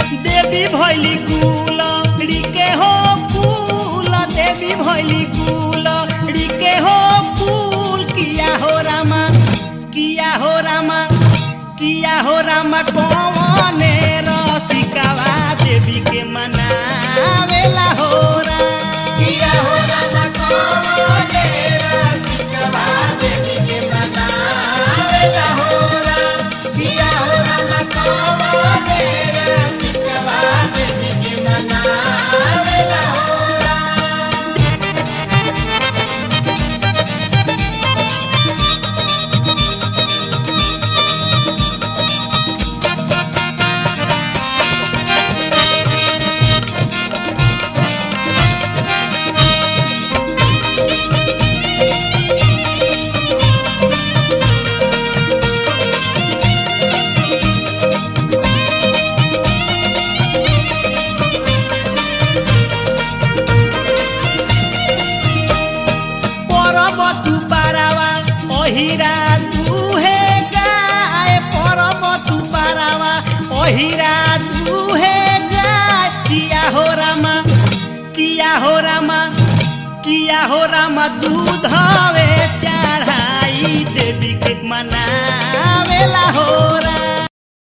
देवी भैली गुलड़ी के हो फूल देवी भैली गुलड़ी के हो फूल किया हो रामा किया हो रामा किया हो रामा कौने रसिकावा देवी के मनावेला हो राम किया हो रामा कौने रसिकवा देवी के मनावेला हो राम। किया हो रामा कौने रसिकवा देवी के मनावेला हो राम। পরব তু পারাওয়া অহিরা দুহে গায় পরব তু পারাওয়া অহিরা দুহে গায় কিয়া হো রামা কিয়া হো রামা কিয়া হো রামা দুধ